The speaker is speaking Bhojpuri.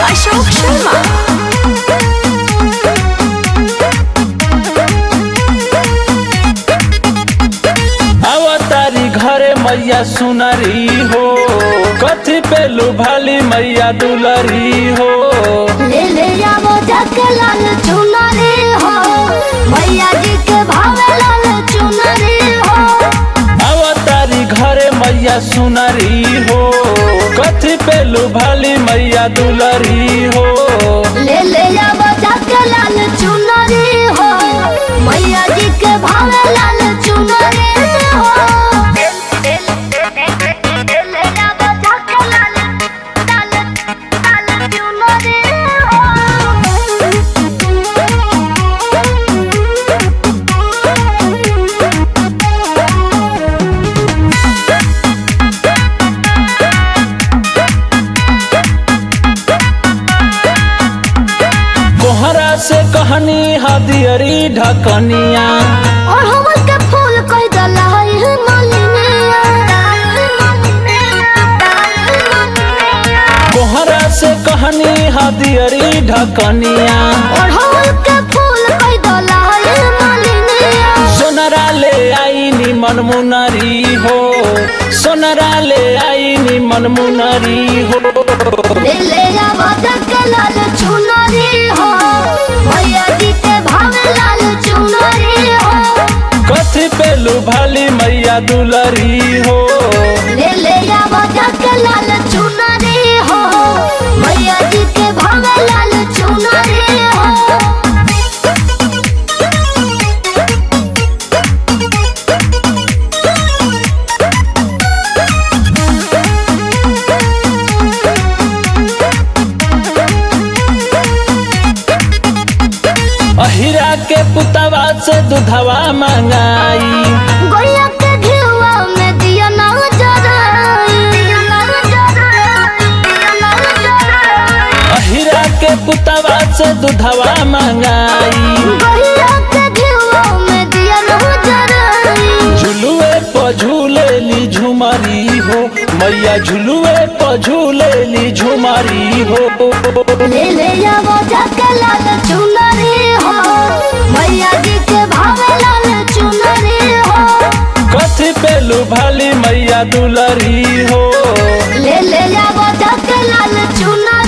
अशोक शर्मा अवतारी घरे मैया सुनरी हो कथी पे लुभाली मैया दुलरी हो ले ले जाओ जाके लाल चुनरी हो मैया जी के भावे लाल चुनरी हो अवतारी घरे मैया सुनरी हो कथी पे लुभाली मैया दुलरी हो ले ले जाओ जाके लाल चुनरी हो मैया जी के भावे लाल चुनरी हो ले ले जाओ जाके लाल लाल लाल चुनरी कोहरा से कहनी हदियरी ढकनिया और हमर के फूल कह दला है मालिनिया कोहरा से कहनी हदियरी ढकनिया और हमर के फूल कह दला है मालिनिया सोनरा ले आई नी मनमुनरी हो सोनरा ले आई नी मनमुनरी हो ले ले जावा के लाल चुनरी हो भैया जी के भावे लाल चुनरी हो कथी पे लुभाली मैया दुलरी हो ले ले जावा के लाल चुनरी हो भैया जी के भावे लाल चुनरी हो अहिरा के पुतवा से दुधवा मंगाई गोया के घिवा में दिया ना जराई दिया ना जराई दिया ना जराई अहिरा के पुतवा से दुधवा मंगाई गोया के घिवा में दिया ना जराई झुलुए प झूलेली झुमरी हो मैया झुलुए प झूलेली झुमरी हो ले ले जाओ जाके लाल चुनरी हो मैया जी के भावे लाल चुनरी हो कथी पे लुभाली मैया दुलरी हो ले ले जाओ जाके लाल चुनरी